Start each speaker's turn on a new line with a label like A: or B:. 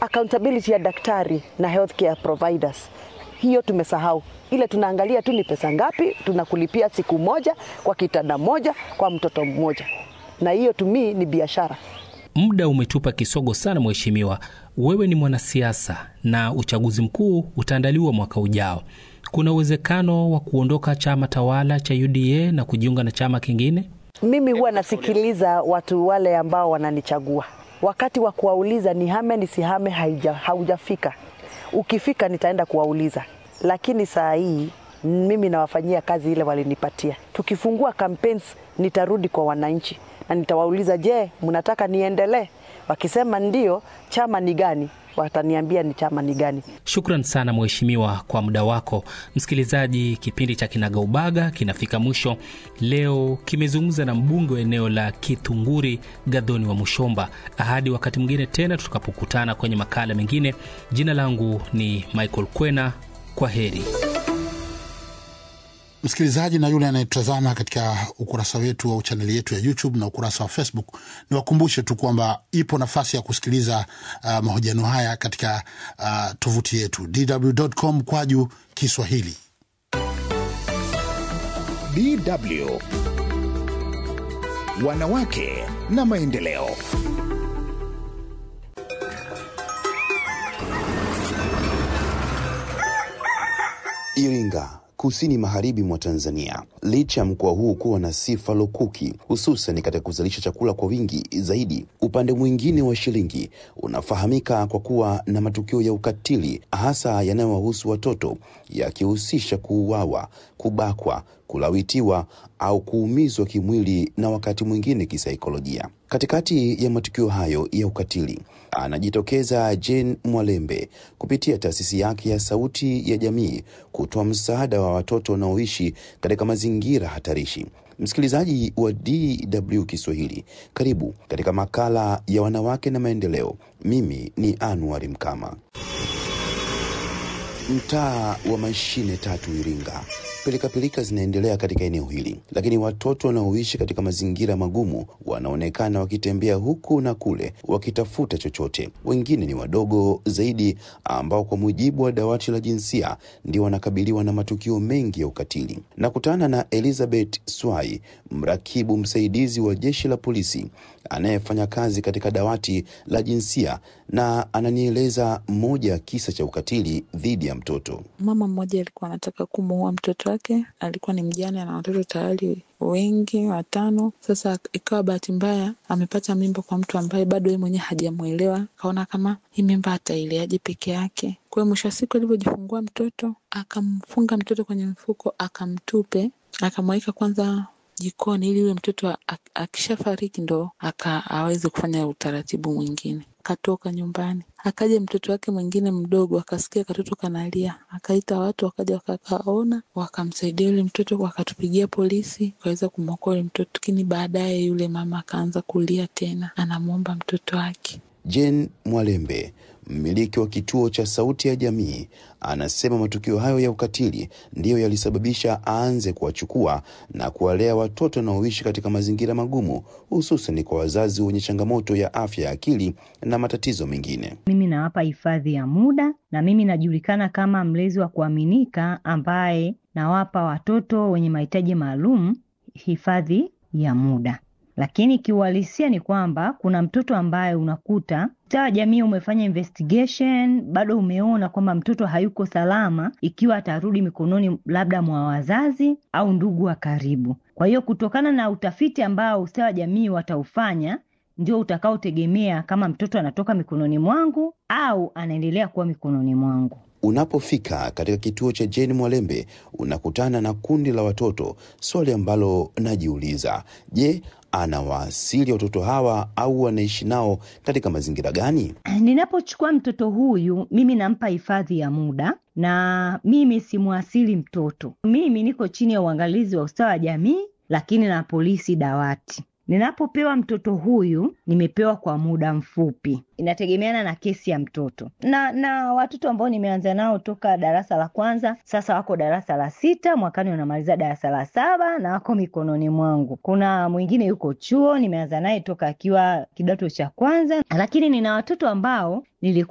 A: accountability ya daktari na healthcare providers hiyo tumesahau. Ile tunaangalia tu ni pesa ngapi tunakulipia siku moja kwa kitanda moja kwa mtoto mmoja, na hiyo tumi ni biashara.
B: Muda umetupa kisogo sana, mheshimiwa. Wewe ni mwanasiasa na uchaguzi mkuu utaandaliwa mwaka ujao. Kuna uwezekano wa kuondoka chama tawala cha UDA na kujiunga na chama kingine?
A: Mimi huwa nasikiliza watu wale ambao wananichagua, wakati wa kuwauliza ni hame nisihame haija, haujafika. Ukifika nitaenda kuwauliza, lakini saa hii mimi nawafanyia kazi ile walinipatia. Tukifungua campaigns, nitarudi kwa wananchi na nitawauliza, je, mnataka niendelee? Wakisema ndio, chama ni gani? Wataniambia ni chama ni gani.
B: Shukran sana mheshimiwa kwa muda wako. Msikilizaji, kipindi cha Kinagaubaga kinafika mwisho. Leo kimezungumza na mbunge wa eneo la Kithunguri, Gadhoni wa Mushomba. Hadi wakati mwingine tena tutakapokutana kwenye makala mengine. Jina langu ni Michael Kwena, kwa heri.
C: Msikilizaji na yule anayetazama katika ukurasa wetu au chaneli yetu ya YouTube na ukurasa wa Facebook, ni wakumbushe tu kwamba ipo nafasi ya kusikiliza uh, mahojiano haya katika uh, tovuti yetu dw.com kwaju Kiswahili.
D: DW Wanawake na Maendeleo.
E: Iringa kusini magharibi mwa Tanzania. Licha ya mkoa huu kuwa na sifa lukuki, hususan katika kuzalisha chakula kwa wingi zaidi, upande mwingine wa shilingi unafahamika kwa kuwa na matukio ya ukatili, hasa yanayowahusu watoto, yakihusisha kuuawa, kubakwa, kulawitiwa au kuumizwa kimwili na wakati mwingine kisaikolojia. Katikati ya matukio hayo ya ukatili anajitokeza Jane Mwalembe kupitia taasisi yake ya Sauti ya Jamii kutoa msaada wa watoto wanaoishi katika mazingira hatarishi. Msikilizaji wa DW Kiswahili, karibu katika makala ya wanawake na maendeleo. Mimi ni Anwar Mkama. Mtaa wa mashine tatu Iringa, pilikapilika zinaendelea katika eneo hili, lakini watoto wanaoishi katika mazingira magumu wanaonekana wakitembea huku na kule wakitafuta chochote. Wengine ni wadogo zaidi, ambao kwa mujibu wa dawati la jinsia ndio wanakabiliwa na matukio mengi ya ukatili. Nakutana na Elizabeth Swai, mrakibu msaidizi wa jeshi la polisi anayefanya kazi katika dawati la jinsia, na ananieleza moja ya kisa cha ukatili dhidi ya mtoto.
F: Mama mmoja alikuwa anataka kumuua mtoto wake, alikuwa ni mjane na watoto tayari wengi watano. Sasa ikawa bahati mbaya amepata mimba kwa mtu ambaye bado yeye mwenyewe hajamwelewa, akaona kama hii mimba ataileaje peke yake. Kwa hiyo mwisho wa siku alivyojifungua mtoto, akamfunga mtoto kwenye mfuko, akamtupe, akamweka kwanza jikoni ili yule mtoto akishafariki ndo aka aweze kufanya utaratibu mwingine. Katoka nyumbani, akaja mtoto wake mwingine mdogo, akasikia katoto kanalia, akaita watu, wakaja wakakaona, wakamsaidia yule mtoto, wakatupigia polisi, wakaweza kumwokoa yule mtoto. Lakini baadaye yule mama akaanza kulia tena, anamwomba mtoto wake.
E: Jane Mwalembe mmiliki wa kituo cha Sauti ya Jamii anasema matukio hayo ya ukatili ndiyo yalisababisha aanze kuwachukua na kuwalea watoto wanaoishi katika mazingira magumu, hususan kwa wazazi wenye changamoto ya afya ya akili na matatizo mengine.
G: Mimi nawapa hifadhi ya muda na mimi najulikana kama mlezi wa kuaminika ambaye nawapa watoto wenye mahitaji maalum hifadhi ya muda lakini kiuhalisia ni kwamba kuna mtoto ambaye unakuta mtaa wa jamii umefanya investigation, bado umeona kwamba mtoto hayuko salama ikiwa atarudi mikononi labda mwa wazazi au ndugu wa karibu. Kwa hiyo kutokana na utafiti ambao ustawi wa jamii wataufanya ndio utakaotegemea kama mtoto anatoka mikononi mwangu au anaendelea kuwa mikononi mwangu.
E: Unapofika katika kituo cha Jane Mwalembe unakutana na kundi la watoto, swali ambalo najiuliza, je, anawaasili watoto hawa au wanaishi nao katika mazingira gani?
G: Ninapochukua mtoto huyu, mimi nampa hifadhi ya muda na mimi simwasili mtoto. Mimi niko chini ya uangalizi wa ustawi wa jamii, lakini na polisi dawati. Ninapopewa mtoto huyu nimepewa kwa muda mfupi, inategemeana na kesi ya mtoto na na watoto ambao nimeanza nao toka darasa la kwanza, sasa wako darasa la sita, mwakani wanamaliza darasa la saba na wako mikononi mwangu. Kuna mwingine yuko chuo, nimeanza naye toka akiwa kidato cha kwanza, lakini nina watoto ambao nilikuwa